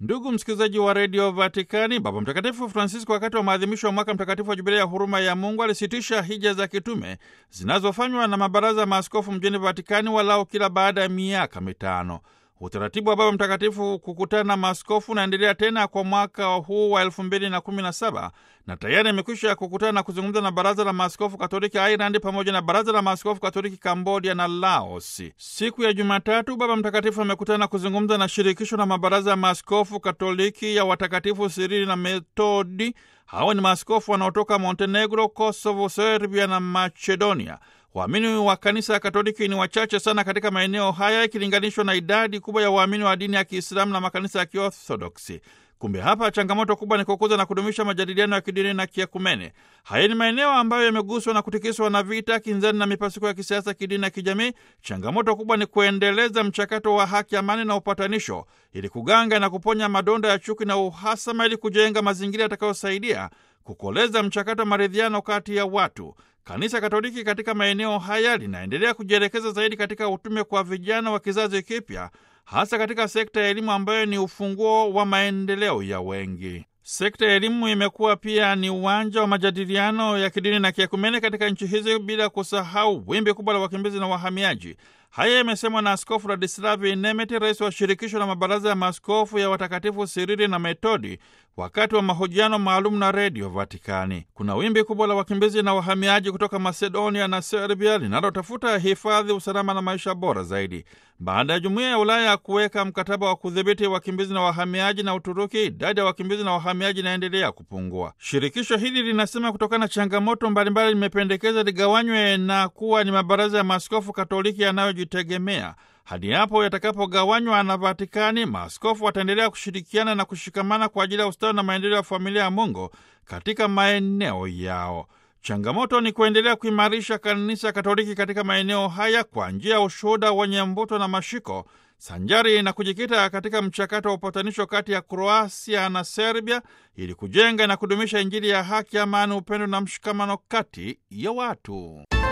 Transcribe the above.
Ndugu msikilizaji wa redio Vatikani, Baba Mtakatifu Francisco, wakati wa maadhimisho ya mwaka mtakatifu wa jubilia ya huruma ya Mungu, alisitisha hija za kitume zinazofanywa na mabaraza ya maaskofu mjini Vatikani walau kila baada ya miaka mitano. Utaratibu wa Baba Mtakatifu kukutana na maaskofu unaendelea tena kwa mwaka huu wa elfu mbili na kumi na saba na tayari imekwisha kukutana na kuzungumza na baraza la maaskofu katoliki Ireland pamoja na baraza la maaskofu katoliki Kambodia na Laos. Siku ya Jumatatu, Baba Mtakatifu amekutana na kuzungumza na shirikisho la mabaraza ya maaskofu katoliki ya watakatifu Sirili na Metodi. Hawa ni maaskofu wanaotoka Montenegro, Kosovo, Serbia na Macedonia. Waamini wa kanisa ya Katoliki ni wachache sana katika maeneo haya ikilinganishwa na idadi kubwa ya waamini wa dini ya Kiislamu na makanisa ya Kiorthodoksi. Kumbe hapa changamoto kubwa ni kukuza na kudumisha majadiliano ya kidini na kiekumene. Haya ni maeneo ambayo yameguswa na kutikiswa na vita, kinzani na mipasuko ya kisiasa, kidini na kijamii. Changamoto kubwa ni kuendeleza mchakato wa haki, amani na upatanisho, ili kuganga na kuponya madonda ya chuki na uhasama, ili kujenga mazingira yatakayosaidia kukoleza mchakato wa maridhiano kati ya watu. Kanisa Katoliki katika maeneo haya linaendelea kujielekeza zaidi katika utume kwa vijana wa kizazi kipya, hasa katika sekta ya elimu ambayo ni ufunguo wa maendeleo ya wengi. Sekta ya elimu imekuwa pia ni uwanja wa majadiliano ya kidini na kiekumene katika nchi hizi, bila kusahau wimbi kubwa la wakimbizi na wahamiaji. Haya yamesemwa na Askofu Ladislavi Nemeti, rais wa shirikisho la mabaraza ya maaskofu ya watakatifu Sirili na Metodi, wakati wa mahojiano maalum na redio Vatikani. Kuna wimbi kubwa la wakimbizi na wahamiaji kutoka Macedonia na Serbia linalotafuta hifadhi, usalama na maisha bora zaidi. Baada ya jumuiya ya Ulaya kuweka mkataba wa kudhibiti wakimbizi na wahamiaji na Uturuki, idadi ya wakimbizi na wahamiaji inaendelea kupungua. Shirikisho hili linasema kutokana na changamoto mbalimbali, limependekeza ligawanywe na kuwa ni mabaraza ya maaskofu Katoliki yanayojitegemea. Hadi hapo yatakapogawanywa na Vatikani, maaskofu wataendelea kushirikiana na kushikamana kwa ajili ya ustawi na maendeleo ya familia ya Mungu katika maeneo yao. Changamoto ni kuendelea kuimarisha kanisa Katoliki katika maeneo haya kwa njia ya ushuhuda wenye mvuto na mashiko, sanjari na kujikita katika mchakato wa upatanisho kati ya Kroasia na Serbia ili kujenga na kudumisha Injili ya haki, amani, upendo na mshikamano kati ya watu.